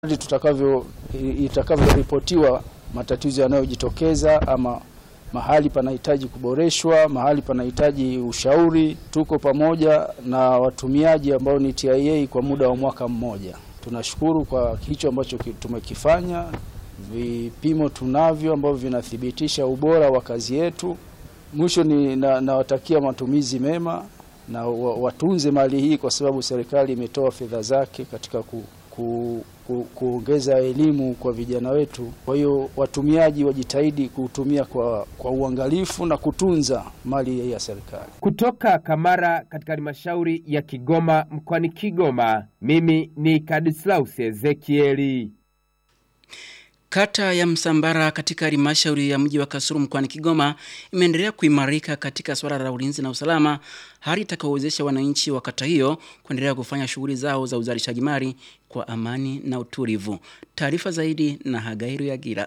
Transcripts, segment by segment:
tutakavyo itakavyoripotiwa matatizo yanayojitokeza ama mahali panahitaji kuboreshwa, mahali panahitaji ushauri, tuko pamoja na watumiaji ambao ni TIA kwa muda wa mwaka mmoja. Tunashukuru kwa hicho ambacho tumekifanya. Vipimo tunavyo ambavyo vinathibitisha ubora wa kazi yetu. Mwisho ni nawatakia na matumizi mema na watunze mali hii, kwa sababu serikali imetoa fedha zake katika ku, ku, ku, kuongeza elimu kwa vijana wetu. Kwa hiyo watumiaji wajitahidi kutumia kwa, kwa uangalifu na kutunza mali ya serikali. Kutoka Kamara katika halmashauri ya Kigoma mkoani Kigoma, mimi ni Kadislaus Ezekieli. Kata ya Msambara katika halmashauri ya mji wa Kasulu mkoani Kigoma imeendelea kuimarika katika suala la ulinzi na usalama, hali itakayowezesha wananchi wa kata hiyo kuendelea kufanya shughuli zao za uzalishaji mali kwa amani na utulivu. Taarifa zaidi na Hagairu Yagira.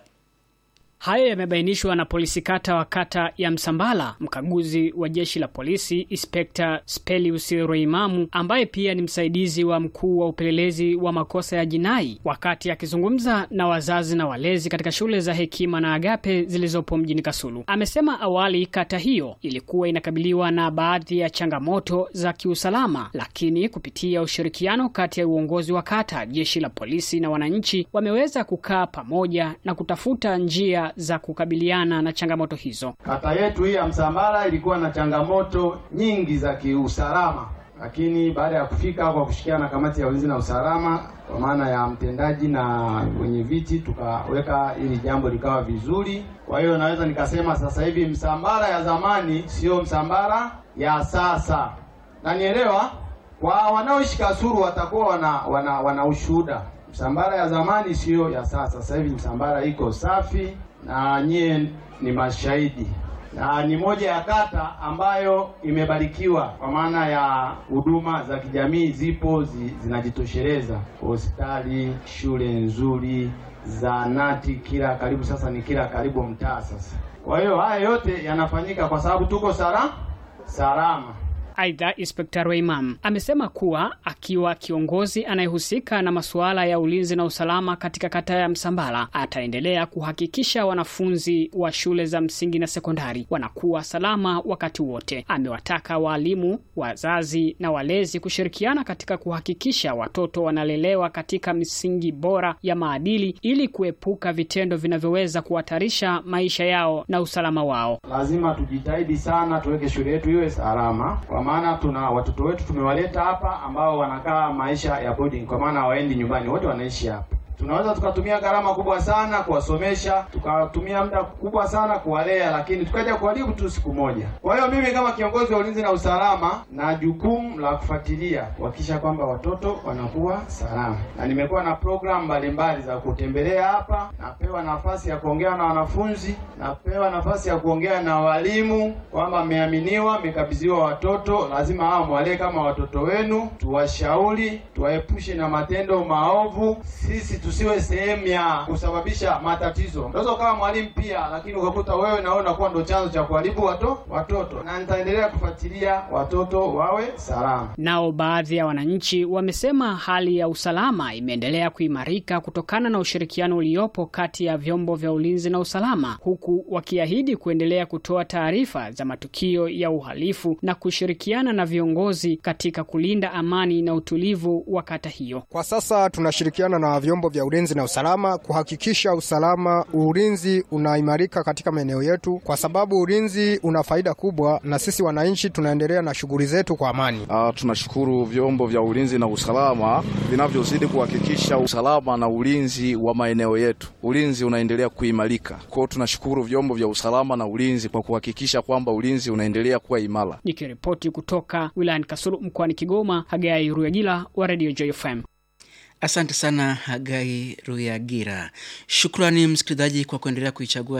Hayo yamebainishwa na polisi kata wa kata ya Msambala, mkaguzi wa jeshi la polisi Inspekta Spelius Roimamu, ambaye pia ni msaidizi wa mkuu wa upelelezi wa makosa ya jinai, wakati akizungumza na wazazi na walezi katika shule za Hekima na Agape zilizopo mjini Kasulu. Amesema awali kata hiyo ilikuwa inakabiliwa na baadhi ya changamoto za kiusalama, lakini kupitia ushirikiano kati ya uongozi wa kata, jeshi la polisi na wananchi wameweza kukaa pamoja na kutafuta njia za kukabiliana na changamoto hizo. Kata yetu hii ya Msambara ilikuwa na changamoto nyingi za kiusalama, lakini baada ya kufika kwa kushikiana na kamati ya ulinzi na usalama kwa maana ya mtendaji na wenye viti, tukaweka ili jambo likawa vizuri. Kwa hiyo naweza nikasema sasa hivi Msambara ya zamani siyo Msambara ya sasa, na nielewa kwa wanaoishi Kasulu watakuwa wana, wana, wana ushuhuda. Msambara ya zamani siyo ya sasa. Sasa hivi Msambara iko safi na nyie ni mashahidi, na ni moja ya kata ambayo imebarikiwa kwa maana ya huduma za kijamii zipo zi, zinajitosheleza: hospitali, shule nzuri, zahanati kila karibu, sasa ni kila karibu mtaa sasa. Kwa hiyo haya yote yanafanyika kwa sababu tuko sala salama. Aidha, Inspekta Roimam amesema kuwa akiwa kiongozi anayehusika na masuala ya ulinzi na usalama katika kata ya Msambala ataendelea kuhakikisha wanafunzi wa shule za msingi na sekondari wanakuwa salama wakati wote. Amewataka waalimu, wazazi na walezi kushirikiana katika kuhakikisha watoto wanalelewa katika misingi bora ya maadili ili kuepuka vitendo vinavyoweza kuhatarisha maisha yao na usalama wao. Lazima tujitahidi sana tuweke shule yetu iwe salama kwa maana tuna watoto wetu tumewaleta hapa ambao wanakaa maisha ya boarding, kwa maana hawaendi nyumbani, wote wanaishi hapa. Tunaweza tukatumia gharama kubwa sana kuwasomesha, tukatumia muda kubwa sana kuwalea, lakini tukaja kuharibu tu siku moja. Kwa hiyo mimi kama kiongozi wa ulinzi na usalama na jukumu la kufuatilia kuhakikisha kwamba watoto wanakuwa salama, na nimekuwa na programu mbalimbali za kutembelea hapa. Napewa nafasi ya kuongea na wanafunzi, napewa nafasi ya kuongea na walimu kwamba mmeaminiwa, mmekabidhiwa watoto, lazima hao mwalee kama watoto wenu, tuwashauri, tuwaepushe na matendo maovu, sisi tusiwe sehemu ya kusababisha matatizo. Unaweza ukawa mwalimu pia, lakini ukakuta wewe na wewe unakuwa ndo chanzo cha kuharibu wato watoto, na nitaendelea kufuatilia watoto wawe salama. Nao baadhi ya wananchi wamesema hali ya usalama imeendelea kuimarika kutokana na ushirikiano uliopo kati ya vyombo vya ulinzi na usalama, huku wakiahidi kuendelea kutoa taarifa za matukio ya uhalifu na kushirikiana na viongozi katika kulinda amani na utulivu wa kata hiyo. Kwa sasa tunashirikiana na vyombo vya ulinzi na usalama kuhakikisha usalama, ulinzi unaimarika katika maeneo yetu, kwa sababu ulinzi una faida kubwa, na sisi wananchi tunaendelea na shughuli zetu kwa amani. Uh, tunashukuru vyombo vya ulinzi na usalama vinavyozidi kuhakikisha usalama na ulinzi wa maeneo yetu. Ulinzi unaendelea kuimarika, kwa hiyo tunashukuru vyombo vya usalama na ulinzi kwa kuhakikisha kwamba ulinzi unaendelea kuwa imara. Nikiripoti kutoka wilayani Kasulu mkoani Kigoma, Hagai Ruyagila wa Radio JFM. Asante sana Hagai Ruyagira. Shukrani msikilizaji kwa kuendelea kuichagua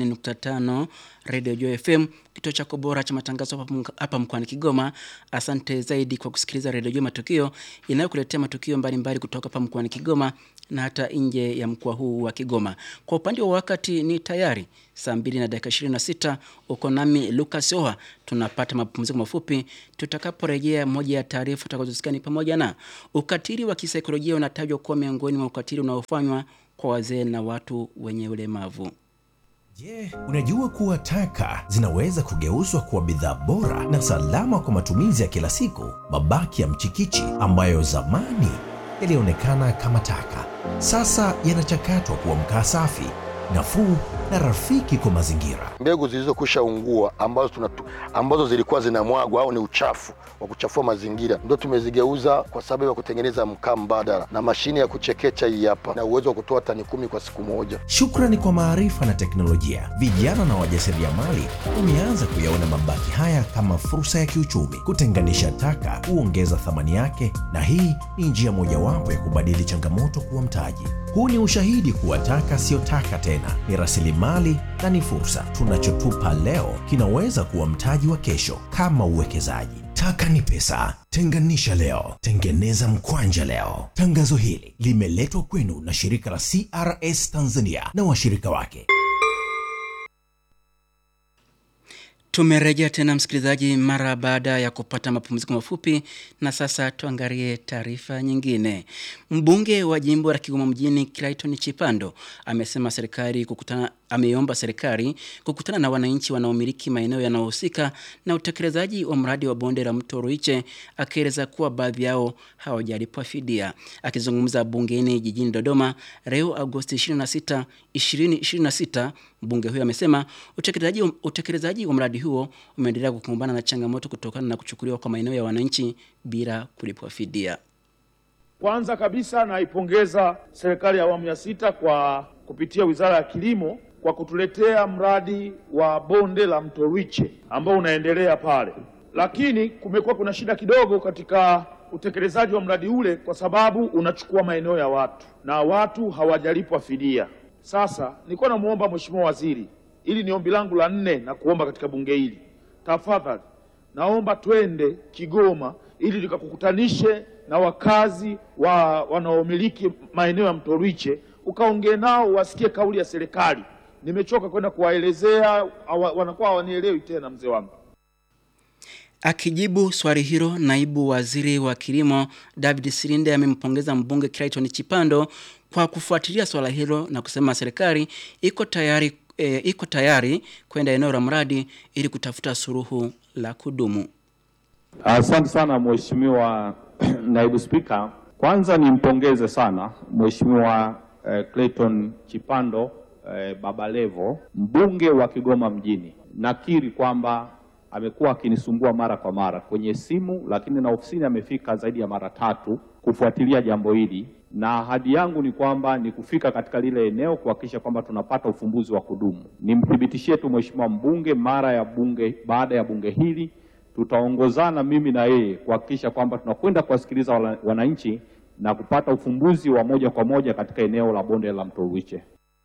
90.5 Radio Joy FM, kituo chako bora cha matangazo hapa mkoani Kigoma. Asante zaidi kwa kusikiliza Radio Joy Matukio inayokuletea matukio mbalimbali kutoka hapa mkoani Kigoma na hata nje ya mkoa huu wa Kigoma. Kwa upande wa wakati ni tayari saa mbili na dakika 26 uko nami Lucas Oha. Tunapata mapumziko mafupi. Tutakaporejea, moja ya taarifa tutakazosikia ni pamoja na ukatili wa kisaikolojia unatajwa kuwa miongoni mwa ukatili unaofanywa kwa wazee na watu wenye ulemavu. Je, unajua kuwa taka zinaweza kugeuzwa kuwa bidhaa bora na salama kwa matumizi ya kila siku? Mabaki ya mchikichi ambayo zamani yalionekana kama taka, sasa yanachakatwa kuwa mkaa safi, nafuu na rafiki kwa mazingira. mbegu zilizokwisha ungua ambazo, tunatu, ambazo zilikuwa zinamwagwa au ni uchafu wa kuchafua mazingira ndio tumezigeuza kwa sababu ya kutengeneza mkaa mbadala na mashine ya kuchekecha hii hapa na uwezo wa kutoa tani kumi kwa siku moja. Shukrani kwa maarifa na teknolojia, vijana na wajasiriamali wameanza kuyaona mabaki haya kama fursa ya kiuchumi. Kutenganisha taka huongeza thamani yake, na hii ni njia mojawapo ya kubadili changamoto kuwa mtaji. Huu ni ushahidi kuwa taka siyo taka tena, ni rasilimali na ni fursa. Tunachotupa leo kinaweza kuwa mtaji wa kesho, kama uwekezaji. Taka ni pesa. Tenganisha leo, tengeneza mkwanja leo. Tangazo hili limeletwa kwenu na shirika la CRS Tanzania na washirika wake. Tumerejea tena msikilizaji, mara baada ya kupata mapumziko mafupi, na sasa tuangalie taarifa nyingine. Mbunge wa jimbo la Kigoma mjini Clayton Chipando amesema serikali kukutana, ameomba serikali kukutana na wananchi wanaomiliki maeneo yanayohusika na utekelezaji wa mradi wa bonde la mto Ruiche, akieleza kuwa baadhi yao hawajalipwa fidia. Akizungumza bungeni jijini Dodoma leo Agosti 26, 2026, mbunge huyo amesema utekelezaji, utekelezaji wa mradi huo umeendelea kukumbana na changamoto kutokana na kuchukuliwa kwa maeneo ya wananchi bila kulipwa fidia. Kwanza kabisa naipongeza serikali ya awamu ya sita kwa kupitia Wizara ya Kilimo kwa kutuletea mradi wa bonde la mto Ruiche ambao unaendelea pale, lakini kumekuwa kuna shida kidogo katika utekelezaji wa mradi ule kwa sababu unachukua maeneo ya watu na watu hawajalipwa fidia. Sasa nilikuwa namuomba Mheshimiwa Waziri, ili ni ombi langu la nne na kuomba katika bunge hili, tafadhali naomba twende Kigoma ili tukakukutanishe na wakazi wa wanaomiliki maeneo ya mto Ruiche, ukaongee nao wasikie kauli ya serikali. Nimechoka kwenda kuwaelezea, hawa- wanakuwa hawanielewi tena, mzee wangu. Akijibu swali hilo, naibu waziri wa kilimo David Silinde amempongeza mbunge Clayton Chipando kwa kufuatilia swala hilo na kusema serikali iko tayari, e, iko tayari kwenda eneo la mradi ili kutafuta suluhu la kudumu. Asante sana Mheshimiwa Naibu Spika. Kwanza nimpongeze sana Mheshimiwa eh, Clayton Chipando eh, Baba Levo, mbunge wa Kigoma mjini. Nakiri kwamba amekuwa akinisumbua mara kwa mara kwenye simu, lakini na ofisini amefika zaidi ya mara tatu kufuatilia jambo hili, na ahadi yangu ni kwamba ni kufika katika lile eneo kuhakikisha kwamba tunapata ufumbuzi wa kudumu. Nimthibitishie tu Mheshimiwa mbunge, mara ya bunge, baada ya bunge hili tutaongozana mimi na yeye kuhakikisha kwamba tunakwenda kuwasikiliza wana- wananchi na kupata ufumbuzi wa moja kwa moja katika eneo la bonde la mto Ruiche.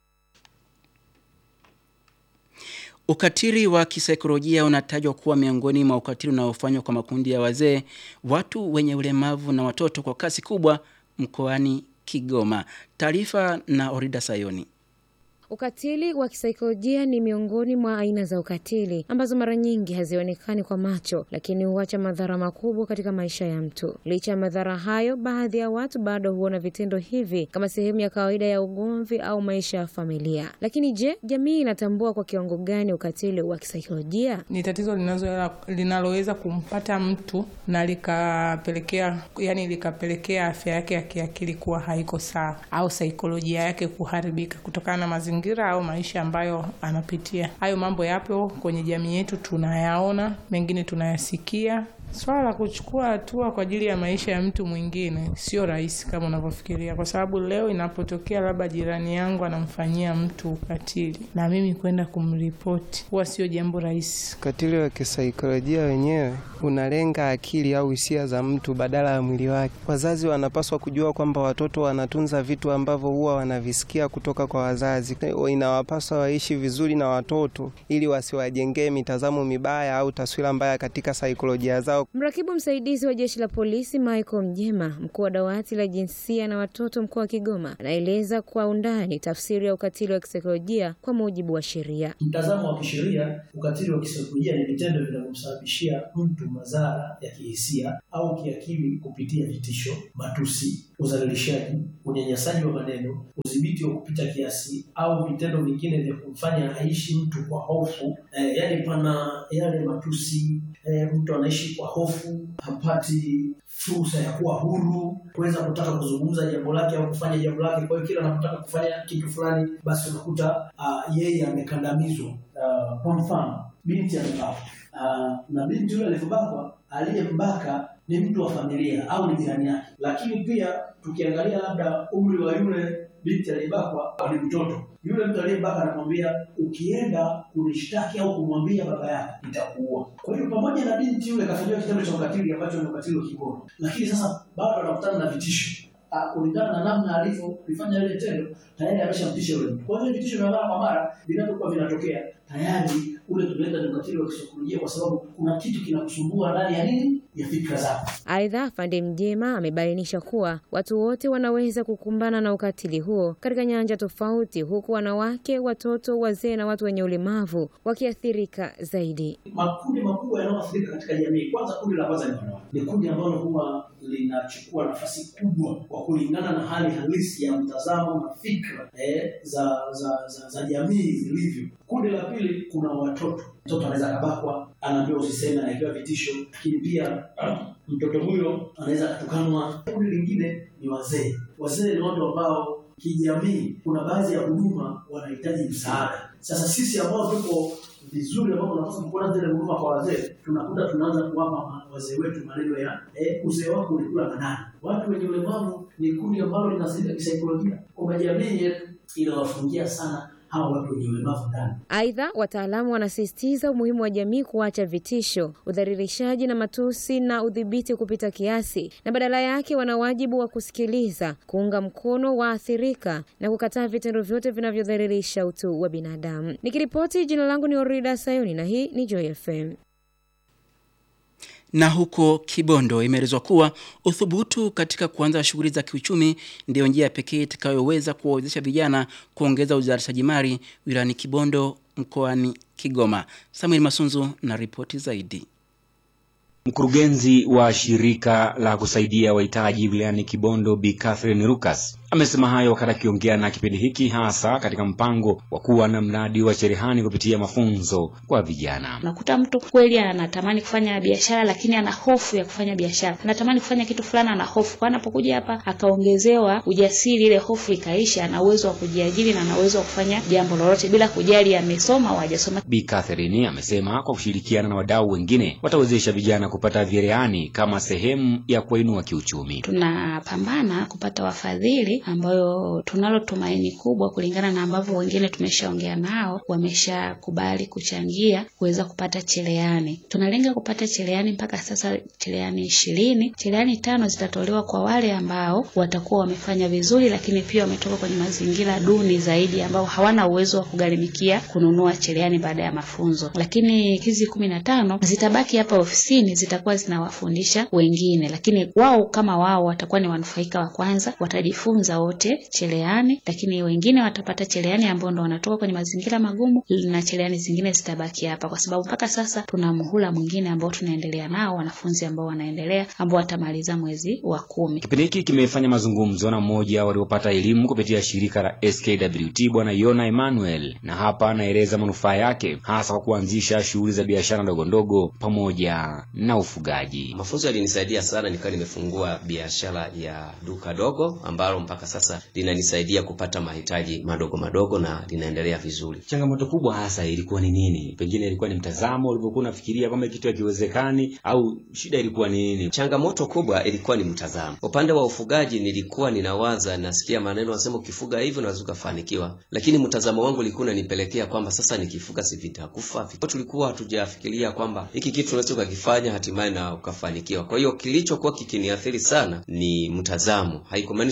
Ukatili wa kisaikolojia unatajwa kuwa miongoni mwa ukatili unaofanywa kwa makundi ya wazee, watu wenye ulemavu na watoto kwa kasi kubwa mkoani Kigoma. Taarifa na Orida Sayoni. Ukatili wa kisaikolojia ni miongoni mwa aina za ukatili ambazo mara nyingi hazionekani kwa macho, lakini huacha madhara makubwa katika maisha ya mtu. Licha ya madhara hayo, baadhi ya watu bado huona vitendo hivi kama sehemu ya kawaida ya ugomvi au maisha ya familia. Lakini je, jamii inatambua kwa kiwango gani ukatili wa kisaikolojia? ni tatizo linazo- linaloweza kumpata mtu na likapelekea yani likapelekea afya yake ya kiakili kuwa haiko sawa au saikolojia yake kuharibika kutokana na mazingira au maisha ambayo anapitia. Hayo mambo yapo kwenye jamii yetu, tunayaona, mengine tunayasikia. Swala la kuchukua hatua kwa ajili ya maisha ya mtu mwingine sio rahisi kama unavyofikiria, kwa sababu leo inapotokea labda jirani yangu anamfanyia mtu ukatili na mimi kwenda kumripoti, huwa sio jambo rahisi. Ukatili wa kisaikolojia wenyewe unalenga akili au hisia za mtu badala ya mwili wake. Wazazi wanapaswa kujua kwamba watoto wanatunza vitu ambavyo huwa wanavisikia kutoka kwa wazazi. Inawapaswa waishi vizuri na watoto ili wasiwajengee mitazamo mibaya au taswira mbaya katika saikolojia zao zao. Mrakibu msaidizi wa jeshi la polisi Michael Mjema, mkuu wa dawati la jinsia na watoto mkoa wa Kigoma, anaeleza kwa undani tafsiri ya ukatili wa kisaikolojia kwa mujibu wa sheria. Mtazamo wa kisheria, ukatili wa kisaikolojia ni vitendo vinavyomsababishia mtu madhara ya kihisia au kiakili kupitia vitisho, matusi, udhalilishaji, unyanyasaji wa maneno, udhibiti wa kupita kiasi au vitendo vingine vya kumfanya aishi mtu kwa hofu. Eh, yaani pana yale matusi eh, mtu anaishi kwa hofu, hapati fursa ya kuwa huru, kuweza kutaka kuzungumza jambo lake au kufanya jambo lake. Kwa hiyo kila anapotaka kufanya kitu fulani, basi unakuta uh, yeye amekandamizwa. Uh, kwa mfano binti amebakwa, uh, na binti yule alivyobakwa, aliyembaka ni mtu wa familia au ni jirani yake, lakini pia tukiangalia labda umri wa yule binti aliyebakwa ni mtoto. Yule mtu aliyebaka anamwambia ukienda kunishtaki au kumwambia baba yako nitakuua. Kwa hiyo pamoja na binti yule kafanyiwa kitendo cha ukatili ambacho ni ukatili wa kingono, lakini sasa bado anakutana na vitisho Ah, kulingana na namna alivyolifanya ile tendo tayari ameshamtisha yule mtu. Kwa hiyo vitisho vya mara kwa mara vinavyokuwa vinatokea tayari ule tunaenda ni ukatili wa kisaikolojia, kwa sababu kuna kitu kinakusumbua ndani ya nini ya fikra zako. Aidha, Afande Mjema amebainisha kuwa watu wote wanaweza kukumbana na ukatili huo katika nyanja tofauti, huku wanawake, watoto, wazee na watu wenye ulemavu wakiathirika zaidi. Makundi makubwa yanayoathirika katika jamii, kwanza kundi la kwanza ni wanawake, ni kundi ambalo huwa linachukua nafasi kubwa kwa kulingana na hali halisi ya mtazamo na fikra eh, za, za, za, za jamii zilivyo. Kundi la pili kuna watoto. Mtoto anaweza akabakwa, anaambiwa usiseme, anawekewa vitisho, lakini pia mtoto huyo anaweza akatukanwa. Kundi lingine ni wazee. Wazee ni watu ambao kijamii, kuna baadhi ya huduma wanahitaji msaada. Sasa sisi ambao tuko vizuri, ambao tunapaswa kuona zile huduma kwa wazee, tunakuta tunaanza kuwapa wazee wetu maneno ya eh, uzee wako ulikula manani. Watu wenye ulemavu ni kundi ambalo linasaidia kisaikolojia, kwamba jamii yetu inawafungia sana hawa watu wenye ulemavu ndani. Aidha, wataalamu wanasisitiza umuhimu wa jamii kuacha vitisho, udhalilishaji na matusi na udhibiti kupita kiasi, na badala yake wana wajibu wa kusikiliza, kuunga mkono waathirika na kukataa vitendo vyote vinavyodhalilisha utu wa binadamu. Nikiripoti, jina langu ni Orida Sayoni na hii ni Joy FM. Na huko Kibondo imeelezwa kuwa uthubutu katika kuanza shughuli za kiuchumi ndiyo njia pekee itakayoweza kuwawezesha vijana kuongeza uzalishaji mali wilayani Kibondo mkoani Kigoma. Samuel Masunzu na ripoti zaidi. Mkurugenzi wa shirika la kusaidia wahitaji wilayani Kibondo Bi Catherine Lucas amesema hayo wakati akiongea na kipindi hiki hasa katika mpango wa kuwa na mradi wa cherehani kupitia mafunzo kwa vijana. Unakuta mtu kweli anatamani kufanya biashara, lakini ana hofu ya kufanya biashara, anatamani kufanya kitu fulani, ana hofu. Kwa anapokuja hapa akaongezewa ujasiri, ile hofu ikaisha, ana uwezo wa kujiajiri na ana uwezo wa kufanya jambo lolote bila kujali amesoma au hajasoma. Bi Catherine amesema kwa kushirikiana na wadau wengine watawezesha vijana kupata cherehani kama sehemu ya kuwainua kiuchumi. Tunapambana kupata wafadhili ambayo tunalo tumaini kubwa kulingana na ambavyo wengine tumeshaongea nao wameshakubali kuchangia kuweza kupata cherehani. Tunalenga kupata cherehani mpaka sasa cherehani ishirini. Cherehani tano zitatolewa kwa wale ambao watakuwa wamefanya vizuri, lakini pia wametoka kwenye mazingira duni zaidi, ambao hawana uwezo wa kugharimikia kununua cherehani baada ya mafunzo. Lakini hizi kumi na tano zitabaki hapa ofisini, zitakuwa zinawafundisha wengine, lakini wao kama wao watakuwa ni wanufaika wa kwanza, watajifunza wote cherehani, lakini wengine watapata cherehani ambao ndo wanatoka kwenye mazingira magumu, na cherehani zingine zitabaki hapa, kwa sababu mpaka sasa tuna muhula mwingine ambao tunaendelea nao, wanafunzi ambao wanaendelea ambao watamaliza mwezi wa kumi. Kipindi hiki kimefanya mazungumzo na mmoja waliopata elimu kupitia shirika la SKWT Bwana Yona Emmanuel, na hapa anaeleza manufaa yake hasa kwa kuanzisha shughuli za biashara ndogo ndogo pamoja na ufugaji. Mafunzo yalinisaidia sana, nikawa nimefungua biashara ya duka dogo ambalo mpaka sasa linanisaidia kupata mahitaji madogo madogo na linaendelea vizuri. Changamoto kubwa hasa ilikuwa ni nini? Pengine ilikuwa ni mtazamo ulivyokuwa unafikiria kwamba kitu hakiwezekani, au shida ilikuwa ni nini? Changamoto kubwa ilikuwa ni mtazamo. Upande wa ufugaji nilikuwa ninawaza, nasikia maneno wanasema ukifuga hivyo unaweza ukafanikiwa, lakini mtazamo wangu ulikuwa unanipelekea kwamba sasa nikifuga si vitakufa. Tulikuwa hatujafikiria kwamba hiki kitu unaweza ukakifanya hatimaye na ukafanikiwa. Kwa hiyo kilichokuwa kikiniathiri sana ni mtazamo, haikumaanisha kwamba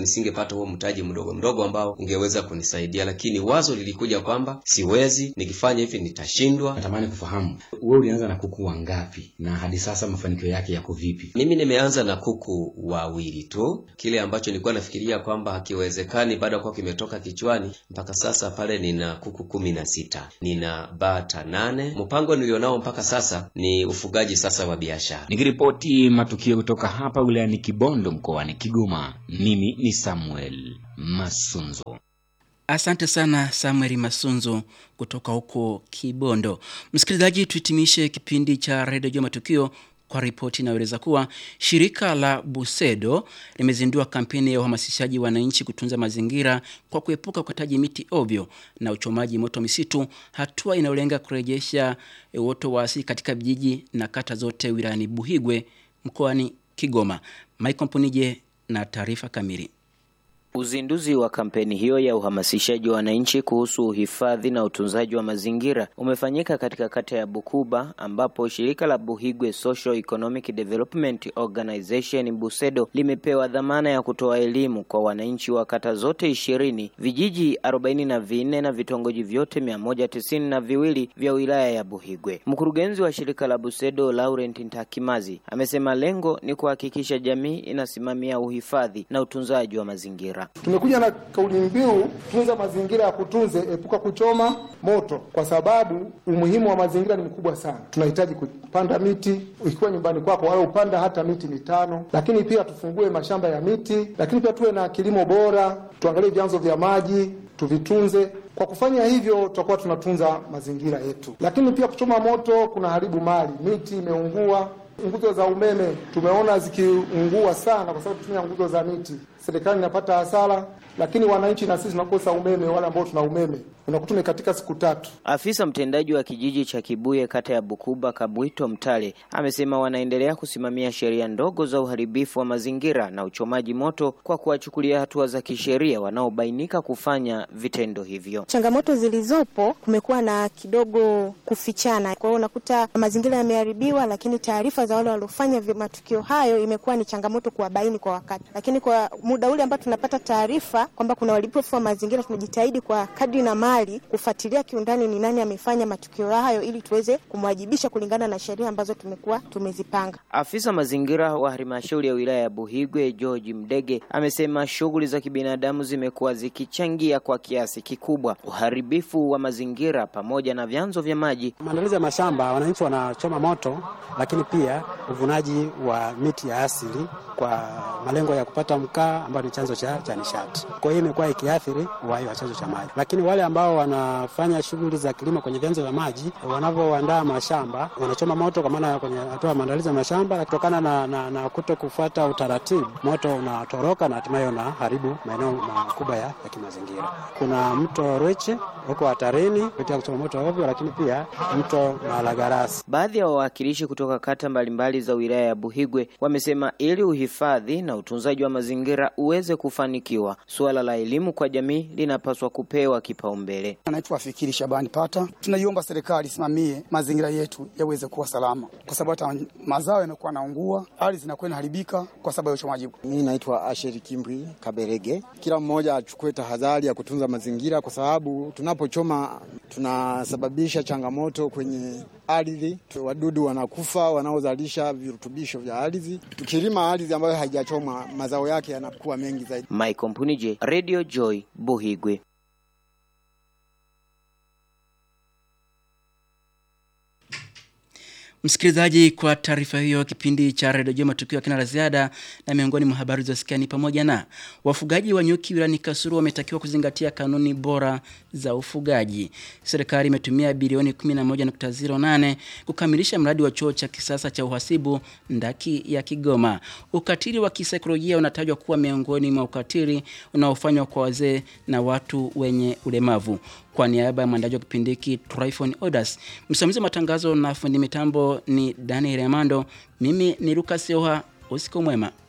nisingepata huo mtaji mdogo mdogo ambao ungeweza kunisaidia, lakini wazo lilikuja kwamba siwezi, nikifanya hivi nitashindwa. Natamani kufahamu wewe ulianza na kuku wangapi na hadi sasa mafanikio yake yako vipi? Mimi nimeanza na kuku wawili tu, kile ambacho nilikuwa nafikiria kwamba hakiwezekani baada ya kuwa kimetoka kichwani, mpaka sasa pale nina kuku kumi na sita, nina bata nane. Mpango nilionao mpaka sasa ni ufugaji sasa wa biashara. Nikiripoti matukio kutoka hapa wilayani Kibondo mkoani Kigoma, mimi ni Samuel Masunzo. Asante sana Samuel Masunzo kutoka huko Kibondo. Msikilizaji, tuhitimishe kipindi cha redio juu matukio kwa ripoti inayoeleza kuwa shirika la Busedo limezindua kampeni ya uhamasishaji wananchi kutunza mazingira kwa kuepuka ukataji miti ovyo na uchomaji moto misitu, hatua inayolenga kurejesha uoto wa asili katika vijiji na kata zote wilayani Buhigwe mkoani Kigoma. Michael Mpunije na taarifa kamili. Uzinduzi wa kampeni hiyo ya uhamasishaji wa wananchi kuhusu uhifadhi na utunzaji wa mazingira umefanyika katika kata ya Bukuba ambapo shirika la Buhigwe Social Economic Development Organization Busedo limepewa dhamana ya kutoa elimu kwa wananchi wa kata zote ishirini, vijiji arobaini na vinne na vitongoji vyote mia moja tisini na viwili vya wilaya ya Buhigwe. Mkurugenzi wa shirika la Busedo Laurent Ntakimazi amesema lengo ni kuhakikisha jamii inasimamia uhifadhi na utunzaji wa mazingira. Tumekuja na kauli mbiu tunza mazingira ya kutunze, epuka kuchoma moto, kwa sababu umuhimu wa mazingira ni mkubwa sana. Tunahitaji kupanda miti, ikiwa nyumbani kwako wala upanda hata miti mitano, lakini pia tufungue mashamba ya miti, lakini pia tuwe na kilimo bora, tuangalie vyanzo vya maji tuvitunze. Kwa kufanya hivyo, tutakuwa tunatunza mazingira yetu. Lakini pia kuchoma moto kuna haribu mali, miti imeungua nguzo za umeme tumeona zikiungua sana kwa sababu tutumia nguzo za miti. Serikali inapata hasara, lakini wananchi na sisi tunakosa umeme. Wale ambao tuna umeme unakuta katika siku tatu. Afisa mtendaji wa kijiji cha Kibuye kata ya Bukuba Kabwito Mtale amesema wanaendelea kusimamia sheria ndogo za uharibifu wa mazingira na uchomaji moto kwa kuwachukulia hatua za kisheria wanaobainika kufanya vitendo hivyo. Changamoto zilizopo, kumekuwa na kidogo kufichana, kwa hiyo unakuta mazingira yameharibiwa, lakini taarifa za wale waliofanya matukio hayo imekuwa ni changamoto kuwabaini kwa wakati, lakini kwa muda ule ambao tunapata taarifa kwamba kuna uharibifu wa mazingira, tunajitahidi kwa kadri na mali kufuatilia kiundani ni nani amefanya matukio hayo ili tuweze kumwajibisha kulingana na sheria ambazo tumekuwa tumezipanga. Afisa mazingira wa halmashauri ya wilaya ya Buhigwe George Mdege amesema shughuli za kibinadamu zimekuwa zikichangia kwa kiasi kikubwa uharibifu wa mazingira pamoja na vyanzo vya maji. Maandalizi ya mashamba, wananchi wanachoma moto, lakini pia uvunaji wa miti ya asili kwa malengo ya kupata mkaa ambayo ni chanzo cha, cha nishati. Kwa hiyo imekuwa ikiathiri uhai wa chanzo cha maji, lakini wale ambao wanafanya shughuli za kilimo kwenye vyanzo vya maji wanavyoandaa mashamba wanachoma moto, kwa maana kwenye hatua ya maandalizi ya mashamba, kutokana na, na, na kuto kufuata utaratibu, moto unatoroka na hatimaye unaharibu maeneo makubwa ya, ya kimazingira. Kuna mto Rweche huko hatarini kupitia kuchoma moto ovyo, lakini pia mto Malagarasi. Baadhi ya wawakilishi kutoka kata mbalimbali za wilaya ya Buhigwe wamesema ili uhifadhi na utunzaji wa mazingira uweze kufanikiwa, suala la elimu kwa jamii linapaswa kupewa kipaumbele. Anaitwa Fikiri Shabani Pata. Tunaiomba serikali isimamie mazingira yetu yaweze kuwa salama, kwa sababu hata mazao yanakuwa naungua, ardhi zinakuwa inaharibika kwa sababu ya uchomaji. Mimi naitwa Asheri Kimbri Kaberege. Kila mmoja achukue tahadhari ya kutunza mazingira, kwa sababu tunapochoma tunasababisha changamoto kwenye ardhi, wadudu wanakufa wanaozalisha virutubisho vya ardhi. Tukilima ardhi ambayo haijachomwa, mazao yake yanakuwa mengi zaidi. Michael Mpunije, Radio Joy, Buhigwe. Msikilizaji, kwa taarifa hiyo, kipindi cha redio Jema matukio kina la ziada, na miongoni mwa habari zilizosikia ni pamoja na wafugaji wa nyuki wilayani Kasulu wametakiwa kuzingatia kanuni bora za ufugaji. Serikali imetumia bilioni 11.08 kukamilisha mradi wa chuo cha kisasa cha uhasibu ndaki ya Kigoma. Ukatili wa kisaikolojia unatajwa kuwa miongoni mwa ukatili unaofanywa kwa wazee na watu wenye ulemavu. Kwa niaba ya mwandaji wa kipindi hiki Tryphon Odas, msimamizi wa matangazo na fundi mitambo ni Daniel Amando, mimi ni Lucas Yoha. Usiku mwema.